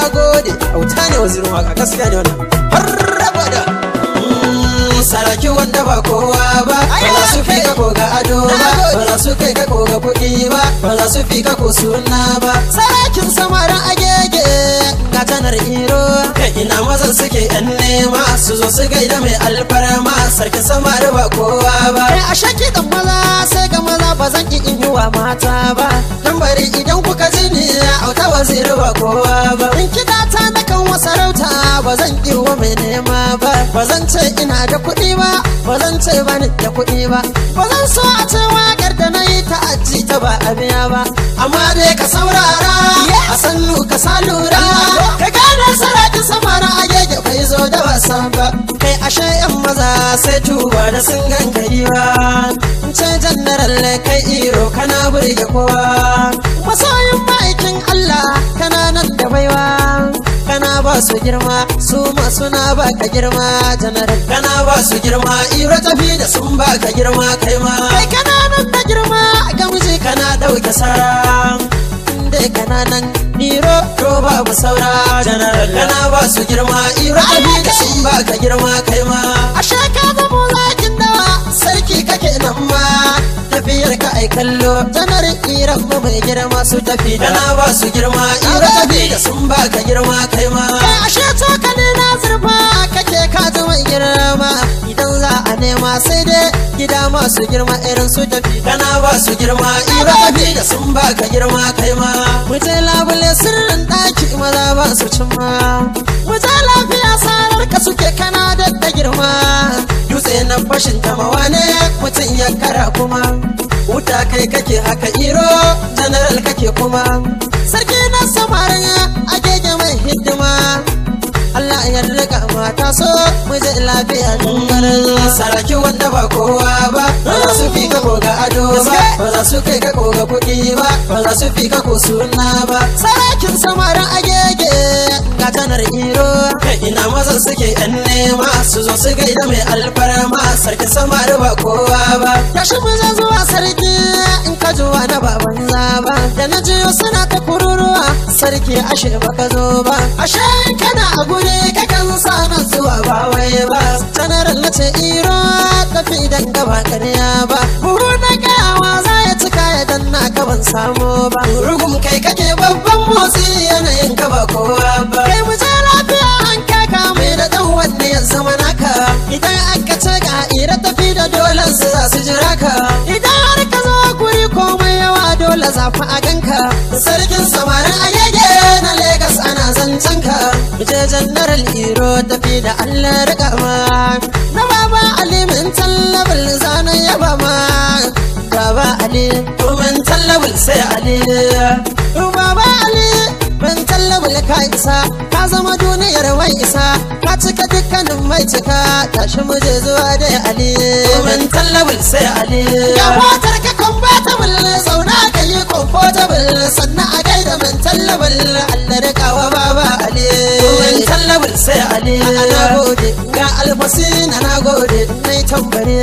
gode auta ne wazirin waka gaskiya ne wannan har abada Mm, saraki wanda ba kowa ba ba za su fi ka ko ga ado ba ba za su kai ka ko ga kuɗi ba ba za su fi ka ko suna ba sarakin samarin agege ga tanar iro kai ina mazan suke yan nema su zo su gaida mai alfarma sarkin samari ba kowa ba kai a shaki dan maza sai ga maza ba zan ki in yi wa mata ba dan bari idan kuka ji ni auta waziri ba kowa ba in kiɗa ta na kan wasarauta ba zan ki wa mai nema ba ba zan ce ina da kuɗi ba ba zan ce ba ni da kuɗi ba ba zan so a ce waƙar da na yi ta aji ta ba a biya ba amma dai ka saurara a sannu ka sa lura ka gane sarakin samara a gege bai zo da wasa ba kai ashe yan maza sai tuba da sun ganka yiwa ce jannaral kai iro kana burge kowa masoyin ma'aikin Allah kana nan da baiwa kana ba su girma su ma suna ba ka girma janaral kana ba su girma iro tafi da sun ba ka girma kai ma kai kana nan da girma ga miji kana dauke sara inda kana nan iro to babu saura janaral kana ba su girma iro tafi da sun ba ka girma kai ma ashe ka zamo zakin dawa sarki kake nan ma tafiyar ka ai kallo janar iran mu mai girma su tafi kana ba su girma iro tafi da sun ba ka girma kai ma kai ashe to ka ne na zurfa kake ka ji mai girma idan za a nema sai dai gida masu girma irin su tafi kana ba su girma iro tafi da sun ba ka girma kai ma mu je labule sirrin daki maza ba su cimma mu je lafiya sarar ka suke kana da girma dutse na fashin tamawa ne mutum ya kara kuma wuta kai kake haka iro general kake kuma sarki na samarin agege mai hidima Allah ya rika mata so mu je lafiya dungarin saraki wanda ba kowa ba ba za su fi ka ga ado ba ba za su kai ka ga kuɗi ba ba za su fi ka ko suna ba sarakin samarin agege ga tanar iro kai ina mazan suke yan nema su zo su gaida mai alfarma sarkin samari ba kowa ba tashi mu zan zuwa sarki in ka zuwa na baban ba da na jiyo suna ta kururuwa sarki ashe baka zo ba ashe kana a guri kakan sa na zuwa ba wai ba janaral na ce iro tafi idan gaba karya ba buhu na kayawa za ya cika ya danna ka ban samu ba rugum kai kake babban motsi yanayin ka ba kowa ba kai mu je lafiya an kaka mai da dan wanne ya zama naka idan aka ce ga ira tafi da dolan su za su jira ka idan har ka zo guri komai yawa dole zafi a ganka sarkin samarin agege na Legas ana zancen ka je jannaral iro tafi da Allah rika ma na baba Ali min tallabal zanen yaba ma baba Ali min tallabal sai Ali baba Ali min tallabal ka isa ka zama duniyar wai isa ka cika dukkanin mai cika tashi mu je zuwa da Ali min tallabal sai Ali ga motar ka compatible zauna ka yi comfortable sannan a gaida min tallabal Allah rika wa baba Ali min tallabal sai Ali na gode ga alfasina na gode nai tambare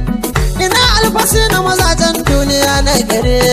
ina alfasina mazajen duniya na gare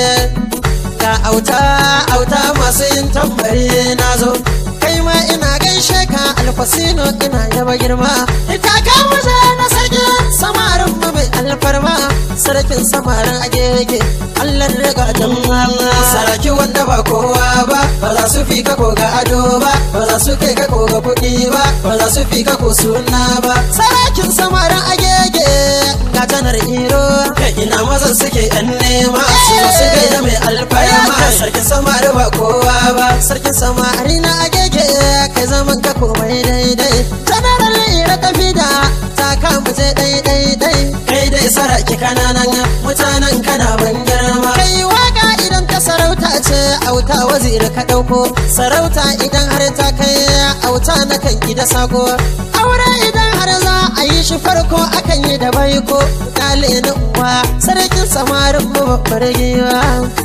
ga auta auta masu yin tambari na zo kai ma ina gaishe ka alfasino ina yaba girma ita ka muje na sarki samarin mu mai alfarma sarkin samarin agege Allah riga jama'a saraki wanda ba kowa ba ba za su fi ka ko ga ado ba ba za su kai ka ko ga kuɗi ba ba za su fi ka ko suna ba sarakin samarin agege ga janar iro kai ina mazan suke yan nema su su gaida mai alfarma sarkin samari ba kowa ba sarkin samari na agege kai zaman ka komai daidai janaral ira tafi da ta kamu je daidai dai kai dai saraki kananan mutanen kana ban girma kai waka idan ta sarauta ce auta waziri ka dauko sarauta idan har ta kai auta na kan gida sako aure idan har za a yi shi farko akan yi da baiko kale na uwa sarkin samarin mu babbar giwa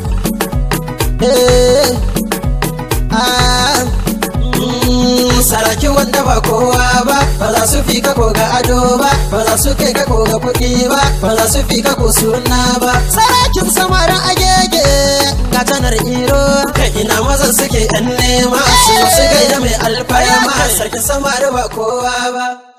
eh ah saraki wanda ba kowa ba ba za su fi ka ko ga ado ba ba za su kai ka ko ga kuɗi ba ba za su fi ka ko suna ba sarakin samarin agege ga tanar iro kai ina mazan suke yan nema su su gaida mai sarkin sama da ba kowa ba